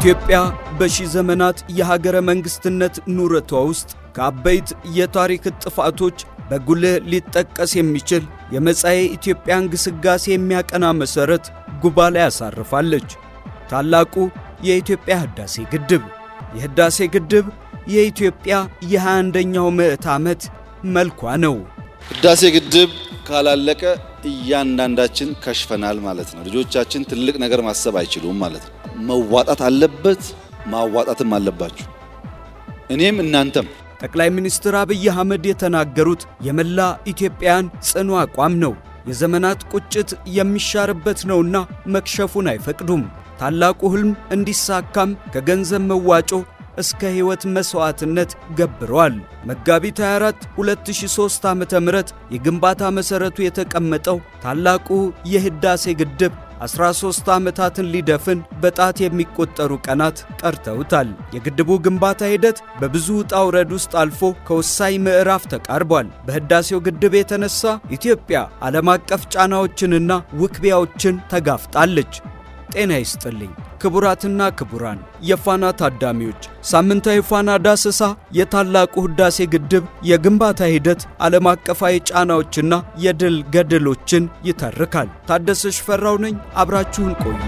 ኢትዮጵያ በሺህ ዘመናት የሀገረ መንግሥትነት ኑረቷ ውስጥ ከአበይት የታሪክ ጥፋቶች በጉልህ ሊጠቀስ የሚችል የመጻኤ ኢትዮጵያን ግስጋሴ የሚያቀና መሠረት ጉባ ላይ ያሳርፋለች። ታላቁ የኢትዮጵያ ሕዳሴ ግድብ። የሕዳሴ ግድብ የኢትዮጵያ የ21ኛው ምዕት ዓመት መልኳ ነው። ሕዳሴ ግድብ ካላለቀ እያንዳንዳችን ከሽፈናል ማለት ነው። ልጆቻችን ትልቅ ነገር ማሰብ አይችሉም ማለት ነው። መዋጣት አለበት፣ ማዋጣትም አለባችሁ። እኔም እናንተም። ጠቅላይ ሚኒስትር አብይ አህመድ የተናገሩት የመላ ኢትዮጵያን ጽኑ አቋም ነው። የዘመናት ቁጭት የሚሻርበት ነውና መክሸፉን አይፈቅዱም። ታላቁ ሕልም እንዲሳካም ከገንዘብ መዋጮ እስከ ሕይወት መሥዋዕትነት ገብረዋል። መጋቢት 24 2003 ዓ.ም የግንባታ መሠረቱ የተቀመጠው ታላቁ የሕዳሴ ግድብ 13 ዓመታትን ሊደፍን በጣት የሚቆጠሩ ቀናት ቀርተውታል። የግድቡ ግንባታ ሂደት በብዙ ውጣ ውረድ ውስጥ አልፎ ከወሳኝ ምዕራፍ ተቃርቧል። በሕዳሴው ግድብ የተነሳ ኢትዮጵያ ዓለም አቀፍ ጫናዎችንና ውክቢያዎችን ተጋፍጣለች። ጤና ይስጥልኝ ክቡራትና ክቡራን የፋና ታዳሚዎች፣ ሳምንታዊ ፋና ዳሰሳ የታላቁ ሕዳሴ ግድብ የግንባታ ሂደት ዓለም አቀፋዊ ጫናዎችና የድል ገድሎችን ይተርካል። ታደሰ ሽፈራው ነኝ። አብራችሁን ቆዩ።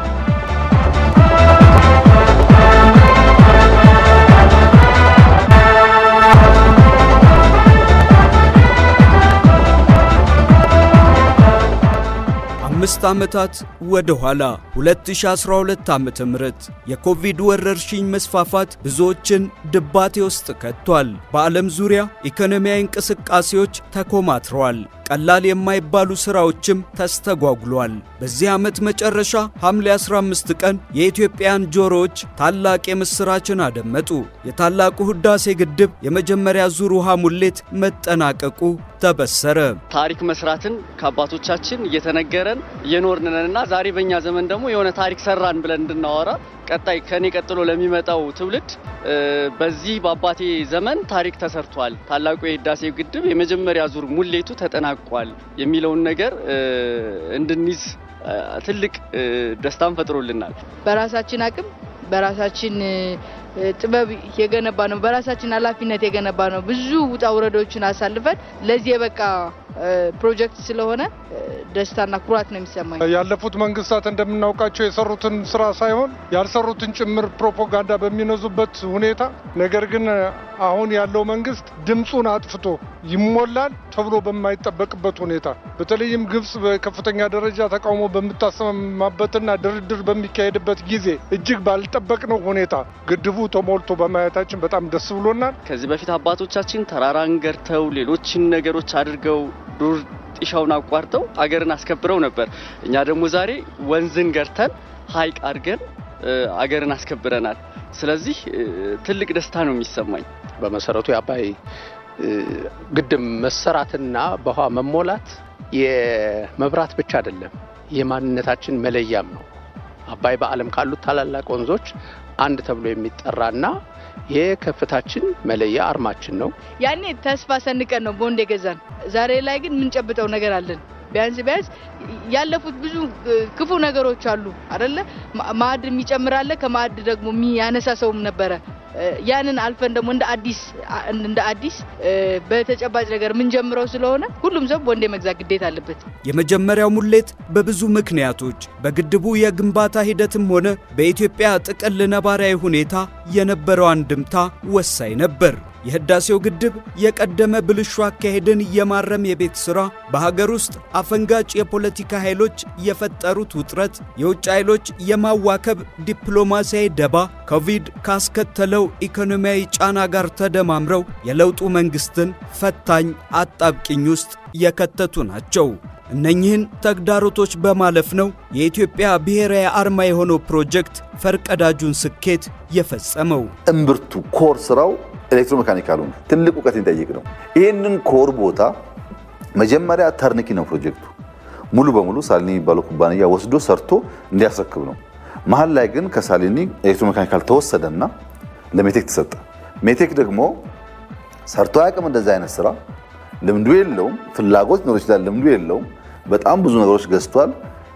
አምስት ዓመታት ወደ ኋላ 2012 ዓመተ ምህረት የኮቪድ ወረርሽኝ መስፋፋት ብዙዎችን ድባቴ ውስጥ ከቷል። በዓለም ዙሪያ ኢኮኖሚያዊ እንቅስቃሴዎች ተኮማትረዋል። ቀላል የማይባሉ ሥራዎችም ተስተጓጉሏል። በዚህ ዓመት መጨረሻ ሐምሌ 15 ቀን የኢትዮጵያን ጆሮዎች ታላቅ የምሥራችን አደመጡ። የታላቁ ሕዳሴ ግድብ የመጀመሪያ ዙር ውሃ ሙሌት መጠናቀቁ ተበሰረ። ታሪክ መስራትን ከአባቶቻችን እየተነገረን እየኖርንንና ዛሬ በእኛ ዘመን ደግሞ የሆነ ታሪክ ሰራን ብለን እንድናወራ ቀጣይ ከኔ ቀጥሎ ለሚመጣው ትውልድ በዚህ በአባቴ ዘመን ታሪክ ተሰርቷል፣ ታላቁ የሕዳሴ ግድብ የመጀመሪያ ዙር ሙሌቱ ተጠናቋል የሚለውን ነገር እንድንይዝ ትልቅ ደስታን ፈጥሮልናል። በራሳችን አቅም በራሳችን ጥበብ የገነባ ነው። በራሳችን ኃላፊነት የገነባ ነው። ብዙ ውጣ ውረዶችን አሳልፈን ለዚህ የበቃ ፕሮጀክት ስለሆነ ደስታና ኩራት ነው የሚሰማኝ። ያለፉት መንግስታት እንደምናውቃቸው የሰሩትን ስራ ሳይሆን ያልሰሩትን ጭምር ፕሮፓጋንዳ በሚነዙበት ሁኔታ፣ ነገር ግን አሁን ያለው መንግስት ድምፁን አጥፍቶ ይሞላል ተብሎ በማይጠበቅበት ሁኔታ በተለይም ግብጽ በከፍተኛ ደረጃ ተቃውሞ በምታሰማበትና ድርድር በሚካሄድበት ጊዜ እጅግ ባልጠበቅነው ሁኔታ ግድቡ ተሞልቶ በማየታችን በጣም ደስ ብሎናል። ከዚህ በፊት አባቶቻችን ተራራን ገርተው ሌሎችን ነገሮች አድርገው ዱር ጢሻውን አቋርጠው አገርን አስከብረው ነበር። እኛ ደግሞ ዛሬ ወንዝን ገርተን ሐይቅ አድርገን አገርን አስከብረናል። ስለዚህ ትልቅ ደስታ ነው የሚሰማኝ። በመሰረቱ የአባይ ግድብ መሰራትና በውሃ መሞላት የመብራት ብቻ አይደለም፣ የማንነታችን መለያም ነው። አባይ በዓለም ካሉት ታላላቅ ወንዞች አንድ ተብሎ የሚጠራና የከፍታችን መለያ አርማችን ነው። ያኔ ተስፋ ሰንቀን ነው ቦንድ የገዛን። ዛሬ ላይ ግን የምንጨብጠው ነገር አለን። ቢያንስ ቢያንስ ያለፉት ብዙ ክፉ ነገሮች አሉ አደለ? ማዕድ የሚጨምራለ ከማዕድ ደግሞ የሚያነሳ ሰውም ነበረ። ያንን አልፈን ደግሞ እንደ አዲስ እንደ አዲስ በተጨባጭ ነገር የምንጀምረው ስለሆነ ሁሉም ሰው ቦንድ የመግዛት ግዴታ አለበት። የመጀመሪያው ሙሌት በብዙ ምክንያቶች በግድቡ የግንባታ ሂደትም ሆነ በኢትዮጵያ ጥቅል ነባራዊ ሁኔታ የነበረው አንድምታ ወሳኝ ነበር። የሕዳሴው ግድብ የቀደመ ብልሹ አካሄድን የማረም የቤት ሥራ፣ በሀገር ውስጥ አፈንጋጭ የፖለቲካ ኃይሎች የፈጠሩት ውጥረት፣ የውጭ ኃይሎች የማዋከብ ዲፕሎማሲያዊ ደባ ኮቪድ ካስከተለው ኢኮኖሚያዊ ጫና ጋር ተደማምረው የለውጡ መንግሥትን ፈታኝ አጣብቂኝ ውስጥ የከተቱ ናቸው። እነኚህን ተግዳሮቶች በማለፍ ነው የኢትዮጵያ ብሔራዊ አርማ የሆነው ፕሮጀክት ፈርቀዳጁን ስኬት የፈጸመው። እምብርቱ ኮር ስራው ኤሌክትሮሜካኒካሉ ነው። ትልቅ እውቀት የሚጠይቅ ነው። ይህንን ኮር ቦታ መጀመሪያ ተርንኪ ነው ፕሮጀክቱ ሙሉ በሙሉ ሳሊኒ የሚባለው ኩባንያ ወስዶ ሰርቶ እንዲያስረክብ ነው። መሀል ላይ ግን ከሳሊኒ ኤሌክትሮሜካኒካል ተወሰደና ለሜቴክ ተሰጠ። ሜቴክ ደግሞ ሰርቶ አያውቅም እንደዚህ አይነት ስራ ልምዱ የለውም። ፍላጎት ሊኖር ይችላል፣ ልምዱ የለውም። በጣም ብዙ ነገሮች ገዝቷል።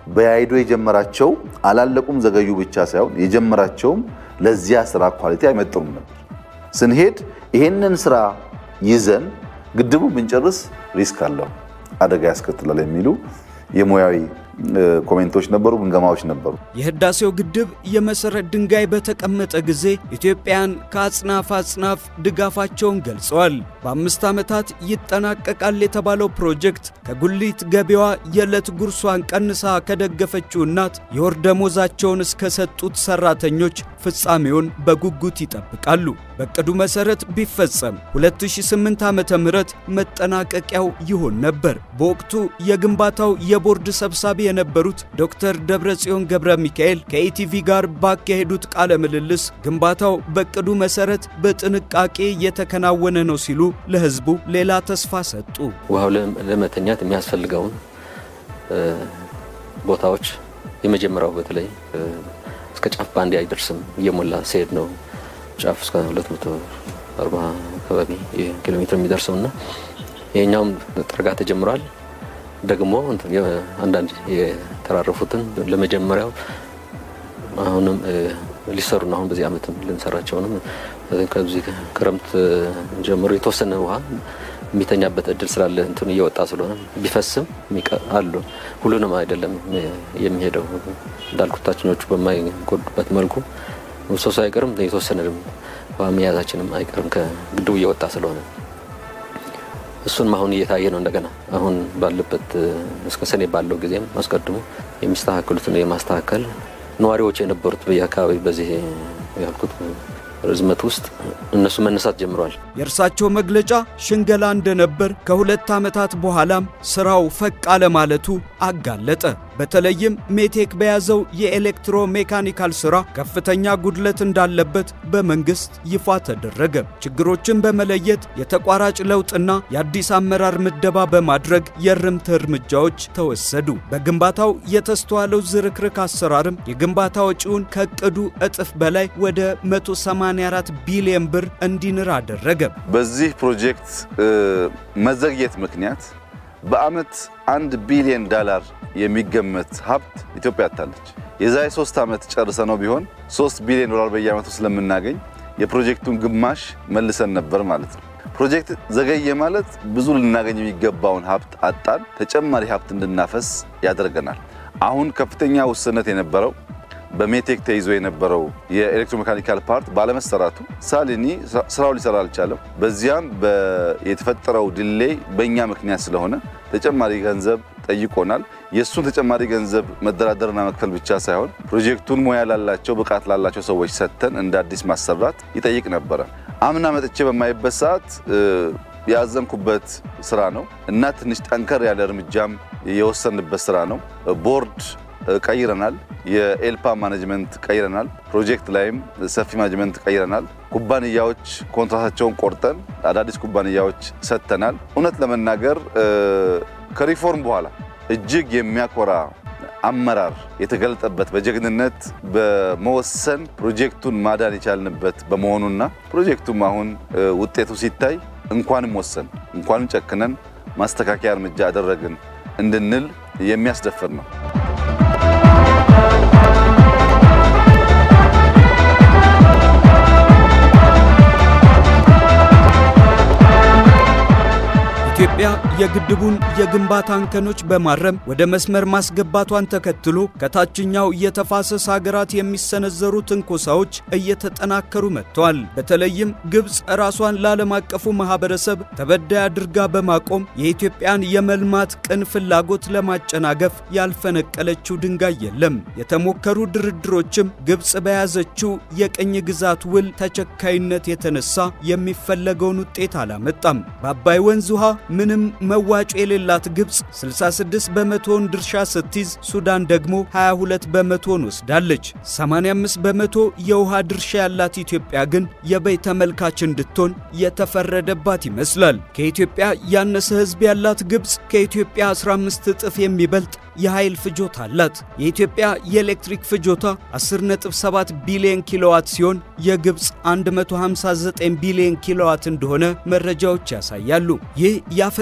በያይዶ የጀመራቸው አላለቁም ዘገዩ ብቻ ሳይሆን የጀመራቸውም ለዚያ ስራ ኳሊቲ አይመጥኑም ነበር። ስንሄድ ይሄንን ስራ ይዘን ግድቡ ብንጨርስ ሪስክ አለው፣ አደጋ ያስከትላል የሚሉ የሙያዊ ኮሜንቶች ነበሩ፣ ግምገማዎች ነበሩ። የህዳሴው ግድብ የመሰረት ድንጋይ በተቀመጠ ጊዜ ኢትዮጵያን ከአጽናፍ አጽናፍ ድጋፋቸውን ገልጸዋል። በአምስት ዓመታት ይጠናቀቃል የተባለው ፕሮጀክት ከጉሊት ገቢዋ የዕለት ጉርሷን ቀንሳ ከደገፈችው እናት የወር ደሞዛቸውን እስከሰጡት ሰራተኞች ፍጻሜውን በጉጉት ይጠብቃሉ። በቅዱ መሰረት ቢፈጸም 2008 ዓመተ ምህረት መጠናቀቂያው ይሆን ነበር። በወቅቱ የግንባታው የቦርድ ሰብሳቢ የነበሩት ዶክተር ደብረጽዮን ገብረ ሚካኤል ከኢቲቪ ጋር ባካሄዱት ቃለ ምልልስ ግንባታው በቅዱ መሰረት በጥንቃቄ የተከናወነ ነው ሲሉ ለህዝቡ ሌላ ተስፋ ሰጡ። ውሃው ለመተኛት የሚያስፈልገውን ቦታዎች የመጀመሪያው በተለይ እስከ ጫፍ በአንዴ አይደርስም፣ እየሞላ ሲሄድ ነው ጫፍ እስከ 240 አካባቢ ኪሎ ሜትር የሚደርሰው እና ይሄኛውም ጥርጋ ተጀምሯል። ደግሞ አንዳንድ የተራረፉትን ለመጀመሪያው አሁንም ሊሰሩ ነው። አሁን በዚህ ዓመትም ልንሰራቸውንም ከዚህ ክረምት ጀምሮ የተወሰነ ውሃ የሚተኛበት እድል ስላለ እንትኑ እየወጣ ስለሆነ ቢፈስም አሉ። ሁሉንም አይደለም የሚሄደው እንዳልኩት ታችኞቹ በማይጎዱበት መልኩ ሶሳ አይቀርም የተወሰነ ውሃ መያዛችንም አይቀርም ከግድቡ እየወጣ ስለሆነ እሱንም አሁን እየታየ ነው። እንደገና አሁን ባለበት እስከ ሰኔ ባለው ጊዜም አስቀድሞ የሚስተካከሉትን የማስተካከል ነዋሪዎች የነበሩት በየአካባቢ በዚህ ያልኩት ርዝመት ውስጥ እነሱ መነሳት ጀምረዋል። የእርሳቸው መግለጫ ሽንገላ እንደነበር ከሁለት ዓመታት በኋላም ስራው ፈቅ አለ ማለቱ አጋለጠ። በተለይም ሜቴክ በያዘው የኤሌክትሮ ሜካኒካል ሥራ ከፍተኛ ጉድለት እንዳለበት በመንግሥት ይፋ ተደረገ። ችግሮችን በመለየት የተቋራጭ ለውጥና የአዲስ አመራር ምደባ በማድረግ የእርምት እርምጃዎች ተወሰዱ። በግንባታው የተስተዋለው ዝርክርክ አሰራርም የግንባታ ወጪውን ከዕቅዱ እጥፍ በላይ ወደ 184 ቢሊዮን ብር እንዲንር አደረገ። በዚህ ፕሮጀክት መዘግየት ምክንያት በዓመት አንድ ቢሊዮን ዳላር የሚገመት ሀብት ኢትዮጵያ አታለች። የዛሬ ሶስት ዓመት ጨርሰ ነው ቢሆን ሶስት ቢሊዮን ዶላር በየዓመቱ ስለምናገኝ የፕሮጀክቱን ግማሽ መልሰን ነበር ማለት ነው። ፕሮጀክት ዘገየ ማለት ብዙ ልናገኝ የሚገባውን ሀብት አጣን፣ ተጨማሪ ሀብት እንድናፈስ ያደርገናል። አሁን ከፍተኛ ውስንነት የነበረው በሜቴክ ተይዞ የነበረው የኤሌክትሮሜካኒካል ፓርት ባለመሰራቱ ሳሊኒ ስራው ሊሰራ አልቻለም። በዚያም የተፈጠረው ዲሌይ በእኛ ምክንያት ስለሆነ ተጨማሪ ገንዘብ ጠይቆናል። የእሱን ተጨማሪ ገንዘብ መደራደርና መክፈል ብቻ ሳይሆን ፕሮጀክቱን ሙያ ላላቸው ብቃት ላላቸው ሰዎች ሰጥተን እንደ አዲስ ማሰራት ይጠይቅ ነበረ። አምና መጥቼ በማይበት ሰዓት ያዘንኩበት ስራ ነው እና ትንሽ ጠንከር ያለ እርምጃም የወሰንበት ስራ ነው። ቦርድ ቀይረናል። የኤልፓ ማኔጅመንት ቀይረናል። ፕሮጀክት ላይም ሰፊ ማኔጅመንት ቀይረናል። ኩባንያዎች ኮንትራታቸውን ቆርጠን አዳዲስ ኩባንያዎች ሰጥተናል። እውነት ለመናገር ከሪፎርም በኋላ እጅግ የሚያኮራ አመራር የተገለጠበት በጀግንነት በመወሰን ፕሮጀክቱን ማዳን የቻልንበት በመሆኑና ፕሮጀክቱም አሁን ውጤቱ ሲታይ እንኳንም ወሰን እንኳንም ጨክነን ማስተካከያ እርምጃ አደረግን እንድንል የሚያስደፍር ነው። ኢትዮጵያ የግድቡን የግንባታ እንከኖች በማረም ወደ መስመር ማስገባቷን ተከትሎ ከታችኛው የተፋሰስ ሀገራት የሚሰነዘሩ ትንኮሳዎች እየተጠናከሩ መጥተዋል። በተለይም ግብፅ ራሷን ለዓለም አቀፉ ማህበረሰብ ተበዳይ አድርጋ በማቆም የኢትዮጵያን የመልማት ቅን ፍላጎት ለማጨናገፍ ያልፈነቀለችው ድንጋይ የለም። የተሞከሩ ድርድሮችም ግብፅ በያዘችው የቅኝ ግዛት ውል ተቸካይነት የተነሳ የሚፈለገውን ውጤት አላመጣም። በአባይ ወንዝ ውሃ ምንም መዋጮ የሌላት ግብፅ 66 በመቶውን ድርሻ ስትይዝ ሱዳን ደግሞ 22 በመቶውን ወስዳለች። 85 በመቶ የውሃ ድርሻ ያላት ኢትዮጵያ ግን የበይ ተመልካች እንድትሆን የተፈረደባት ይመስላል። ከኢትዮጵያ ያነሰ ሕዝብ ያላት ግብፅ ከኢትዮጵያ 15 እጥፍ የሚበልጥ የኃይል ፍጆታ አላት። የኢትዮጵያ የኤሌክትሪክ ፍጆታ 10.7 ቢሊዮን ኪሎዋት ሲሆን የግብፅ 159 ቢሊዮን ኪሎዋት እንደሆነ መረጃዎች ያሳያሉ። ይህ ያፈጠጠ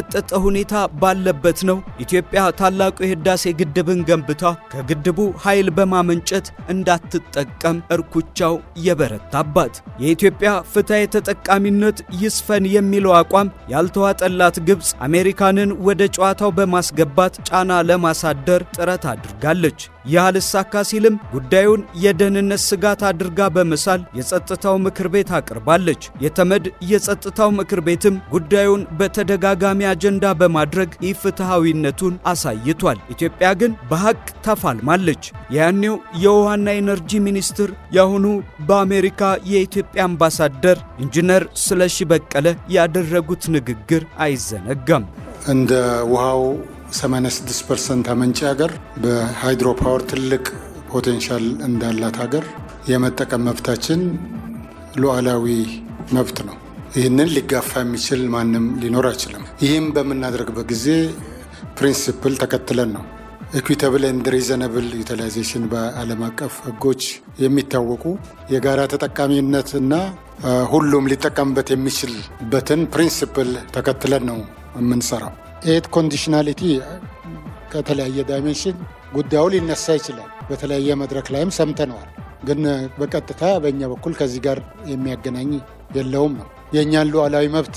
ሁኔታ ባለበት ነው ኢትዮጵያ ታላቁ የህዳሴ ግድብን ገንብታ ከግድቡ ኃይል በማመንጨት እንዳትጠቀም እርኩቻው የበረታባት። የኢትዮጵያ ፍትሐዊ ተጠቃሚነት ይስፈን የሚለው አቋም ያልተዋጠላት ግብፅ አሜሪካንን ወደ ጨዋታው በማስገባት ጫና ለማሳደር ጥረት አድርጋለች። ይህ አልሳካ ሲልም ጉዳዩን የደህንነት ስጋት አድርጋ በመሳል የጸጥታው ምክር ቤት አቅርባለች። የተመድ የጸጥታው ምክር ቤትም ጉዳዩን በተደጋጋሚ አጀንዳ በማድረግ ኢፍትሐዊነቱን አሳይቷል። ኢትዮጵያ ግን በሐቅ ተፋልማለች። ያኔው የውሃና ኢነርጂ ሚኒስትር የአሁኑ በአሜሪካ የኢትዮጵያ አምባሳደር ኢንጂነር ስለሺ በቀለ ያደረጉት ንግግር አይዘነጋም። እንደ ውሃው 86 ፐርሰንት አመንጪ ሀገር በሃይድሮ ፓወር ትልቅ ፖቴንሻል እንዳላት ሀገር የመጠቀም መብታችን ሉዓላዊ መብት ነው። ይህንን ሊጋፋ የሚችል ማንም ሊኖር አይችልም። ይህም በምናደርግበት ጊዜ ፕሪንሲፕል ተከትለን ነው። ኢኩዊታብል ኤንድ ሪዘነብል ዩቲላይዜሽን በዓለም አቀፍ ሕጎች የሚታወቁ የጋራ ተጠቃሚነት እና ሁሉም ሊጠቀምበት የሚችልበትን ፕሪንሲፕል ተከትለን ነው የምንሰራው። ኤድ ኮንዲሽናሊቲ ከተለያየ ዳይሜንሽን ጉዳዩ ሊነሳ ይችላል። በተለያየ መድረክ ላይም ሰምተነዋል። ግን በቀጥታ በእኛ በኩል ከዚህ ጋር የሚያገናኝ የለውም ነው። የእኛን ሉዓላዊ መብት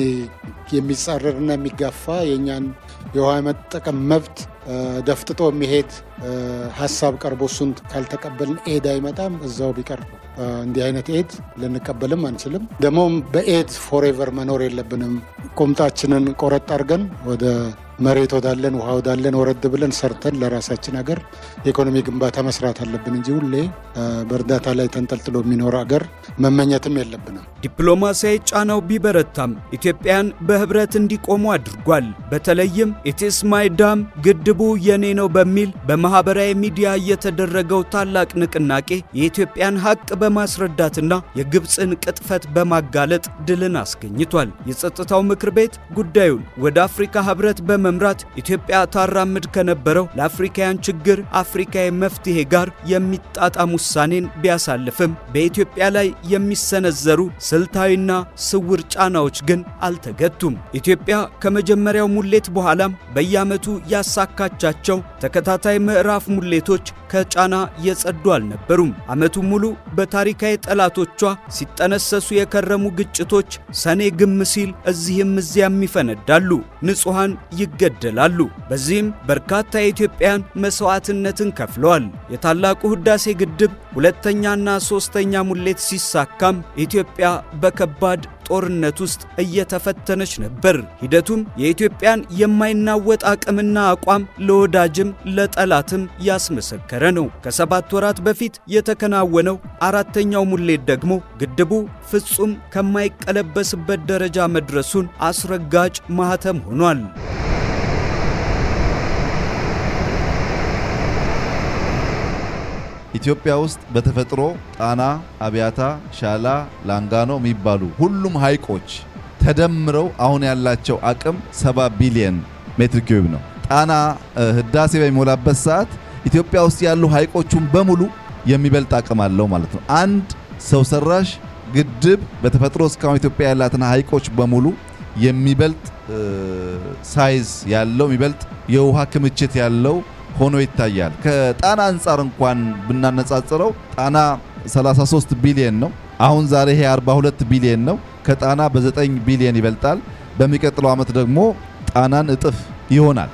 የሚጻረርና የሚጋፋ የእኛን የውሃ መጠቀም መብት ደፍጥጦ የሚሄድ ሀሳብ ቀርቦ እሱን ካልተቀበልን ኤድ አይመጣም፣ እዛው ቢቀር ነው። እንዲህ አይነት ኤድ ልንቀበልም አንችልም። ደግሞም በኤድ ፎሬቨር መኖር የለብንም። ቁምጣችንን ቆረጥ አድርገን ወደ መሬት ወዳለን ውሃ ወዳለን ወረድ ብለን ሰርተን ለራሳችን ሀገር የኢኮኖሚ ግንባታ መስራት አለብን እንጂ ሁሌ በእርዳታ ላይ ተንጠልጥሎ የሚኖር ሀገር መመኘትም የለብንም። ዲፕሎማሲያዊ ጫናው ቢበረታም ኢትዮጵያን በህብረት እንዲቆሙ አድርጓል። በተለይም ኢትስ ማይ ዳም ግድቡ የኔ ነው በሚል በማህበራዊ ሚዲያ የተደረገው ታላቅ ንቅናቄ የኢትዮጵያን ሀቅ በማስረዳትና የግብፅን ቅጥፈት በማጋለጥ ድልን አስገኝቷል። የጸጥታው ምክር ቤት ጉዳዩን ወደ አፍሪካ ህብረት በመምራት ኢትዮጵያ ታራምድ ከነበረው ለአፍሪካውያን ችግር አፍሪካዊ መፍትሄ ጋር የሚጣጣም ውሳኔን ቢያሳልፍም በኢትዮጵያ ላይ የሚሰነዘሩ ስልታዊና ስውር ጫናዎች ግን አልተገቱም። ኢትዮጵያ ከመጀመሪያው ሙሌት በኋላም በየዓመቱ ያሳካቻቸው ተከታታይ ምዕራፍ ሙሌቶች ከጫና የጸዱ አልነበሩም። ዓመቱን ሙሉ በታሪካዊ ጠላቶቿ ሲጠነሰሱ የከረሙ ግጭቶች ሰኔ ግም ሲል እዚህም እዚያም ይፈነዳሉ፣ ንጹሐን ይገደላሉ። በዚህም በርካታ የኢትዮጵያን መሥዋዕትነትን ከፍለዋል። የታላቁ ሕዳሴ ግድብ ሁለተኛና ሦስተኛ ሙሌት ሲሳካም ኢትዮጵያ በከባድ ጦርነት ውስጥ እየተፈተነች ነበር። ሂደቱም የኢትዮጵያን የማይናወጥ አቅምና አቋም ለወዳጅም ለጠላትም ያስመሰከረ ነው። ከሰባት ወራት በፊት የተከናወነው አራተኛው ሙሌት ደግሞ ግድቡ ፍጹም ከማይቀለበስበት ደረጃ መድረሱን አስረጋጭ ማኅተም ሆኗል። ኢትዮጵያ ውስጥ በተፈጥሮ ጣና፣ አብያታ፣ ሻላ፣ ላንጋኖ የሚባሉ ሁሉም ሐይቆች ተደምረው አሁን ያላቸው አቅም 70 ቢሊየን ሜትር ኪዩብ ነው። ጣና ህዳሴ በሚሞላበት ሰዓት ኢትዮጵያ ውስጥ ያሉ ሐይቆቹን በሙሉ የሚበልጥ አቅም አለው ማለት ነው። አንድ ሰው ሰራሽ ግድብ በተፈጥሮ እስካሁን ኢትዮጵያ ያላትን ሐይቆች በሙሉ የሚበልጥ ሳይዝ ያለው የሚበልጥ የውሃ ክምችት ያለው ሆኖ ይታያል። ከጣና አንጻር እንኳን ብናነጻጽረው ጣና 33 ቢሊየን ነው። አሁን ዛሬ ይሄ 42 ቢሊየን ነው። ከጣና በ9 ቢሊየን ይበልጣል። በሚቀጥለው ዓመት ደግሞ ጣናን እጥፍ ይሆናል።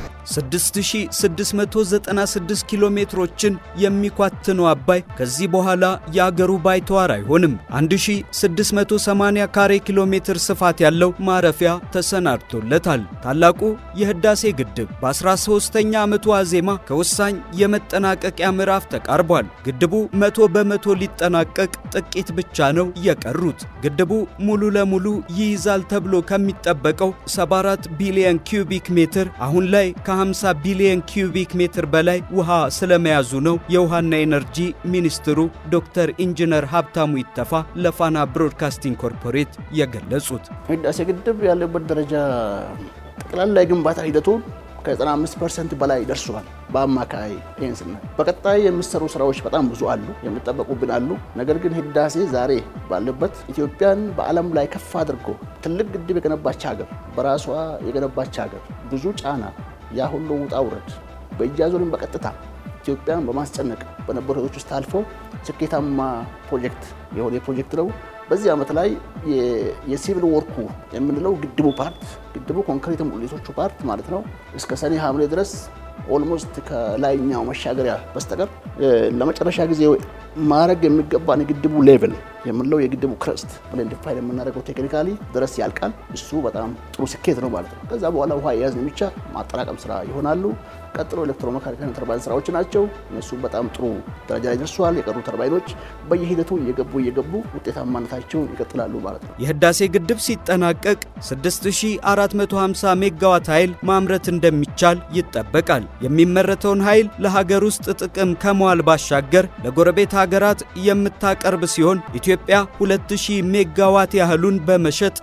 6696 ኪሎ ሜትሮችን የሚኳትነው አባይ ከዚህ በኋላ የአገሩ ባይተዋር አይሆንም። 1680 ካሬ ኪሎ ሜትር ስፋት ያለው ማረፊያ ተሰናድቶለታል። ታላቁ የህዳሴ ግድብ በ13ኛ ዓመቱ ዋዜማ ከወሳኝ የመጠናቀቂያ ምዕራፍ ተቃርቧል። ግድቡ መቶ በመቶ ሊጠናቀቅ ጥቂት ብቻ ነው የቀሩት። ግድቡ ሙሉ ለሙሉ ይይዛል ተብሎ ከሚጠበቀው 74 ቢሊዮን ኪዩቢክ ሜትር አሁን ላይ ከ50 ቢሊዮን ኪዩቢክ ሜትር በላይ ውሃ ስለመያዙ ነው የውሃና ኤነርጂ ሚኒስትሩ ዶክተር ኢንጂነር ሀብታሙ ይተፋ ለፋና ብሮድካስቲንግ ኮርፖሬት የገለጹት። ህዳሴ ግድብ ያለበት ደረጃ ጠቅላላ የግንባታ ሂደቱ ከ95 ፐርሰንት በላይ ደርሷል። በአማካይ ይህን ስናይ በቀጣይ የሚሰሩ ስራዎች በጣም ብዙ አሉ፣ የሚጠበቁብን አሉ። ነገር ግን ህዳሴ ዛሬ ባለበት ኢትዮጵያን በዓለም ላይ ከፍ አድርጎ ትልቅ ግድብ የገነባች ሀገር፣ በራሷ የገነባች ሀገር ብዙ ጫና ያ ሁሉ ውጣ ውረድ በእጅ አዙርን በቀጥታ ኢትዮጵያን በማስጨነቅ በነበሩ ሂደቶች ውስጥ አልፎ ስኬታማ ፕሮጀክት የሆነ ፕሮጀክት ነው። በዚህ ዓመት ላይ የሲቪል ወርኩ የምንለው ግድቡ ፓርት ግድቡ ኮንክሪት ሙሌቶቹ ፓርት ማለት ነው እስከ ሰኔ ሐምሌ ድረስ ኦልሞስት ከላይኛው መሻገሪያ በስተቀር ለመጨረሻ ጊዜ ማድረግ የሚገባን የግድቡ ሌቭል የምንለው የግድቡ ክረስት ብለን ዲፋይን የምናደርገው ቴክኒካሊ ድረስ ያልቃል። እሱ በጣም ጥሩ ስኬት ነው ማለት ነው። ከዛ በኋላ ውሃ የያዝን ብቻ ማጠራቀም ስራ ይሆናሉ። ቀጥሎ ኤሌክትሮሜካኒካል ተርባይን ስራዎች ናቸው። እነሱም በጣም ጥሩ ደረጃ ላይ ደርሰዋል። የቀሩ ተርባይኖች በየሂደቱ እየገቡ እየገቡ ውጤታማነታቸውን ይቀጥላሉ ማለት ነው። የህዳሴ ግድብ ሲጠናቀቅ 6450 ሜጋዋት ኃይል ማምረት እንደሚቻል ይጠበቃል። የሚመረተውን ኃይል ለሀገር ውስጥ ጥቅም ከመዋል ባሻገር ለጎረቤት ሀገራት የምታቀርብ ሲሆን ኢትዮጵያ 2000 ሜጋዋት ያህሉን በመሸጥ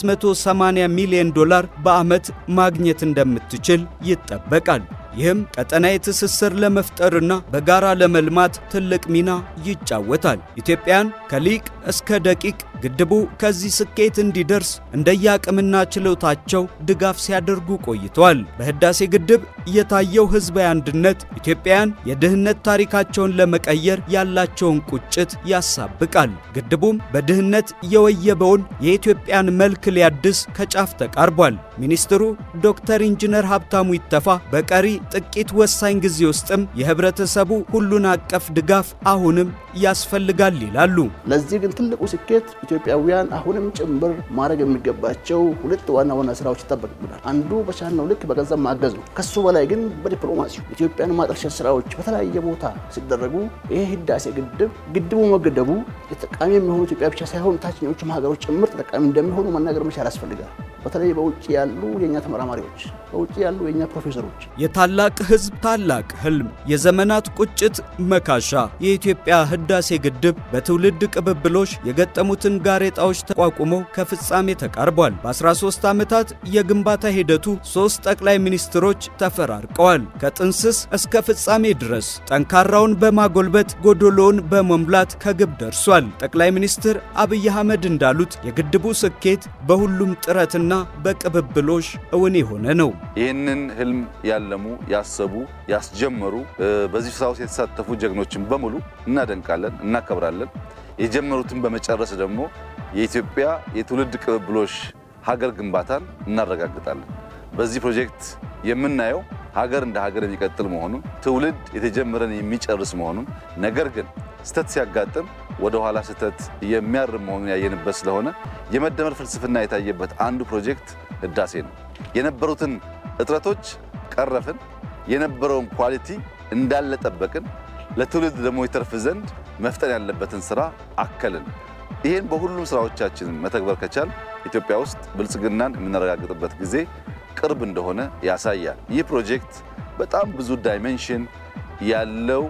580 ሚሊዮን ዶላር በዓመት ማግኘት እንደምትችል ይጠበቃል። ይህም ቀጠናዊ ትስስር ለመፍጠርና በጋራ ለመልማት ትልቅ ሚና ይጫወታል። ኢትዮጵያን ከሊቅ እስከ ደቂቅ ግድቡ ከዚህ ስኬት እንዲደርስ እንደየአቅምና ችሎታቸው ድጋፍ ሲያደርጉ ቆይተዋል። በህዳሴ ግድብ የታየው ህዝባዊ አንድነት ኢትዮጵያውያን የድህነት ታሪካቸውን ለመቀየር ያላቸውን ቁጭት ያሳብቃል። ግድቡም በድህነት የወየበውን የኢትዮጵያን መልክ ሊያድስ ከጫፍ ተቃርቧል። ሚኒስትሩ ዶክተር ኢንጂነር ሀብታሙ ይተፋ በቀሪ ጥቂት ወሳኝ ጊዜ ውስጥም የህብረተሰቡ ሁሉን አቀፍ ድጋፍ አሁንም ያስፈልጋል ይላሉ። ለዚህ ግን ትልቁ ስኬት ኢትዮጵያውያን አሁንም ጭምር ማድረግ የሚገባቸው ሁለት ዋና ዋና ስራዎች ይጠበቅብናል። አንዱ በቻልነው ልክ በገንዘብ ማገዝ ነው። ከሱ በላይ ግን በዲፕሎማሲው ኢትዮጵያን ማጠልሸት ስራዎች በተለያየ ቦታ ሲደረጉ ይሄ ህዳሴ ግድብ ግድቡ መገደቡ ተጠቃሚ የሚሆኑ ኢትዮጵያ ብቻ ሳይሆን ታችኞቹም ሀገሮች ጭምር ተጠቃሚ እንደሚሆኑ መናገር መቻል ያስፈልጋል። በተለይ በውጭ ያሉ የእኛ ተመራማሪዎች፣ በውጭ ያሉ የእኛ ፕሮፌሰሮች የታላቅ ህዝብ ታላቅ ህልም፣ የዘመናት ቁጭት መካሻ የኢትዮጵያ ህዳሴ ግድብ በትውልድ ቅብብሎች የገጠሙትን ጋሬጣዎች ተቋቁሞ ከፍጻሜ ተቃርቧል። በ13 ዓመታት የግንባታ ሂደቱ ሦስት ጠቅላይ ሚኒስትሮች ተፈራርቀዋል። ከጥንስስ እስከ ፍጻሜ ድረስ ጠንካራውን በማጎልበት ጎዶሎውን በመሙላት ከግብ ደርሷል። ጠቅላይ ሚኒስትር አብይ አህመድ እንዳሉት የግድቡ ስኬት በሁሉም ጥረትና በቅብብሎሽ እውን የሆነ ነው። ይህንን ህልም ያለሙ ያሰቡ ያስጀመሩ በዚህ ስራ ውስጥ የተሳተፉ ጀግኖችን በሙሉ እናደንቃለን፣ እናከብራለን። የጀመሩትን በመጨረስ ደግሞ የኢትዮጵያ የትውልድ ቅብብሎሽ ሀገር ግንባታን እናረጋግጣለን። በዚህ ፕሮጀክት የምናየው ሀገር እንደ ሀገር የሚቀጥል መሆኑን ትውልድ የተጀመረን የሚጨርስ መሆኑን ነገር ግን ስተት ሲያጋጥም ወደ ኋላ ስተት የሚያርም መሆኑን ያየንበት ስለሆነ የመደመር ፍልስፍና የታየበት አንዱ ፕሮጀክት ህዳሴ ነው። የነበሩትን እጥረቶች ቀረፍን፣ የነበረውን ኳሊቲ እንዳለ ጠበቅን፣ ለትውልድ ደግሞ ይተርፍ ዘንድ መፍጠን ያለበትን ስራ አከልን። ይህን በሁሉም ስራዎቻችን መተግበር ከቻል ኢትዮጵያ ውስጥ ብልጽግናን የምናረጋግጥበት ጊዜ ቅርብ እንደሆነ ያሳያል። ይህ ፕሮጀክት በጣም ብዙ ዳይሜንሽን ያለው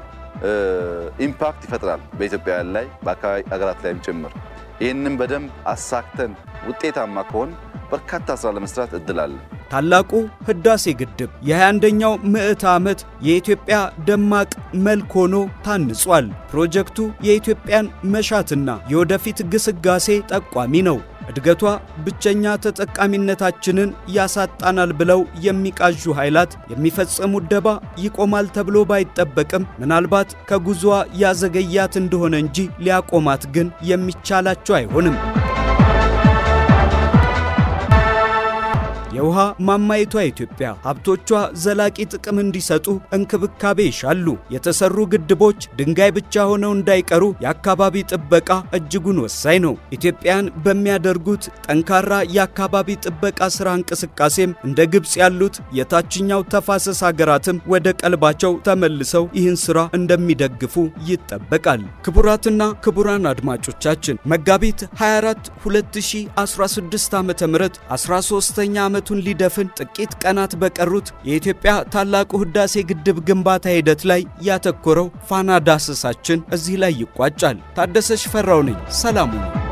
ኢምፓክት ይፈጥራል በኢትዮጵያውያን ላይ በአካባቢ ሀገራት ላይም ጭምር። ይህንም በደንብ አሳክተን ውጤታማ ከሆን በርካታ ስራ ለመስራት እድል አለ። ታላቁ ህዳሴ ግድብ የ21ኛው ምዕተ ዓመት የኢትዮጵያ ደማቅ መልክ ሆኖ ታንጿል። ፕሮጀክቱ የኢትዮጵያን መሻትና የወደፊት ግስጋሴ ጠቋሚ ነው። እድገቷ ብቸኛ ተጠቃሚነታችንን ያሳጣናል ብለው የሚቃዡ ኃይላት የሚፈጸሙት ደባ ይቆማል ተብሎ ባይጠበቅም ምናልባት ከጉዞዋ ያዘገያት እንደሆነ እንጂ ሊያቆማት ግን የሚቻላቸው አይሆንም። የውሃ ማማይቷ ኢትዮጵያ ሀብቶቿ ዘላቂ ጥቅም እንዲሰጡ እንክብካቤ ይሻሉ። የተሰሩ ግድቦች ድንጋይ ብቻ ሆነው እንዳይቀሩ የአካባቢ ጥበቃ እጅጉን ወሳኝ ነው። ኢትዮጵያን በሚያደርጉት ጠንካራ የአካባቢ ጥበቃ ሥራ እንቅስቃሴም እንደ ግብፅ ያሉት የታችኛው ተፋሰስ ሀገራትም ወደ ቀልባቸው ተመልሰው ይህን ሥራ እንደሚደግፉ ይጠበቃል። ክቡራትና ክቡራን አድማጮቻችን መጋቢት 24 2016 ዓ ም 13ኛ ዓመቱን ሊደፍን ጥቂት ቀናት በቀሩት የኢትዮጵያ ታላቁ ህዳሴ ግድብ ግንባታ ሂደት ላይ ያተኮረው ፋና ዳሰሳችን እዚህ ላይ ይቋጫል። ታደሰ ሽፈራው ነኝ። ሰላሙ ነው።